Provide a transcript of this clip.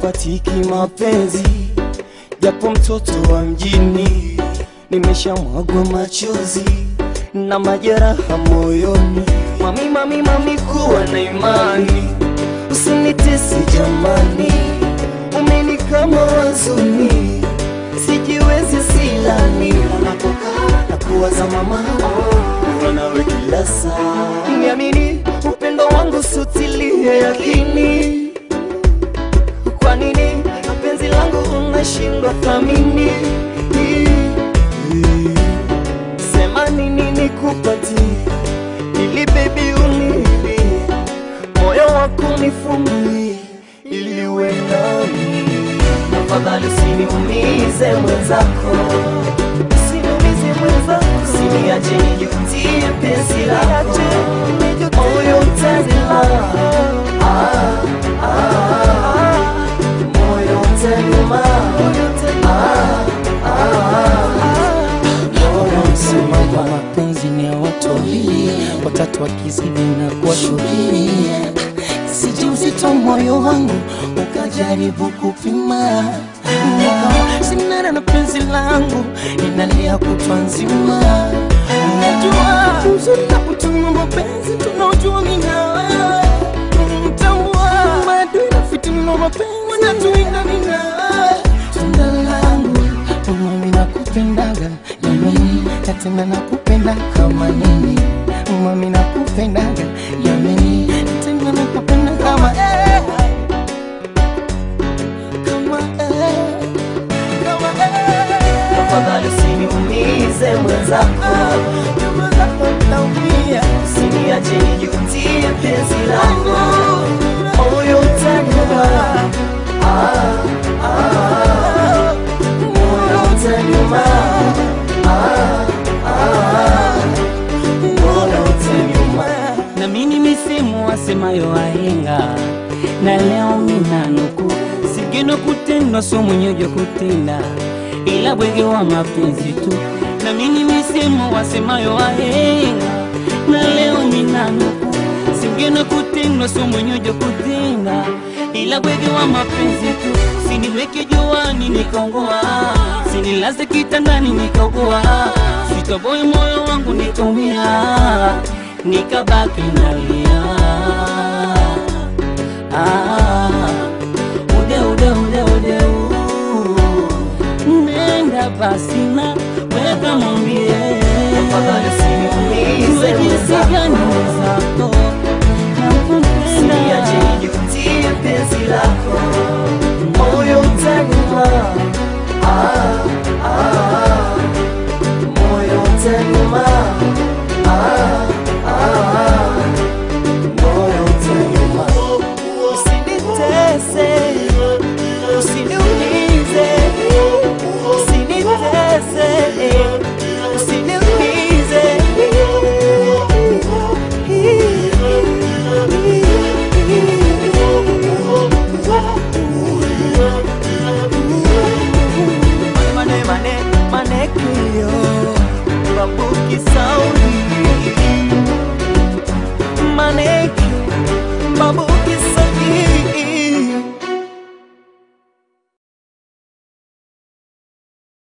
sipatiki mapenzi, japo mtoto wa mjini, nimeshamwagwa machozi na majeraha moyoni. Mami, mami, mami, kuwa na imani, usinitesi jamani, umeni kama wazuni, sijiwezi silani, unapokaa na kuwaza mama, kuwa nawe kila saa, niamini upendo wangu sutilie yakini kwa nini penzi langu unashindwa thamini? Sema nini nikupatie ili baby unilie, moyo wako nifungulie ili uwe nami. Tafadhali usiniumize mwenzako, usiniumize mwenzako, usiniache nijutie penzi lako, moyo utazima ah, ah, moyo utaniuma Wanasema kwa mapenzi ni ya watu wawili, watatu wakizidi na kuwa shughuli. Siji uzito moyo wangu ukajaribu kupima, Nikawa sinara na penzi langu inalia kutwa nzima. Najua uzuri na kutuma mapenzi tunaojua mimi na wewe, mtambua maadui na fitina mapenzi wanatuinda mimi na wewe. Tunda langu mimi nakupendaga jamani, na tena nakupenda kama nini, mami nakupendaga jamani, na tena nakupenda kama eh, kama eh, kama eh, Tafadhali usiniumize mwenzako, kama zako naumia usiniache nijutie penzi lako, moyo utaniuma ah, ah, moyo utaniuma ah, ah, moyo utaniuma na mimi misimu wasemayo wahenga, na leo minanuku sigeno kutendwa so mwenyejo kutenda, ila bwege wa mapenzi tu. Na mimi misimu wasemayo wahenga, na leo minanuku sigeno kutendwa so mwenyejo kutenda, ila bwege wa mapenzi tu. Siniweke juani nikaongoa, sinilaze kitandani nikaogoa, sitoboe moyo wangu nikaumia nikabaki nalia. Ah, ude ude ude ude u. nenda basi na weka mwambie Tafadhali usiniumize Jue jinsi mwenzako. gani mwenzako Usiniache nakupenda. nijutie penzi lako, moyo utaniuma ah, ah, moyo utaniuma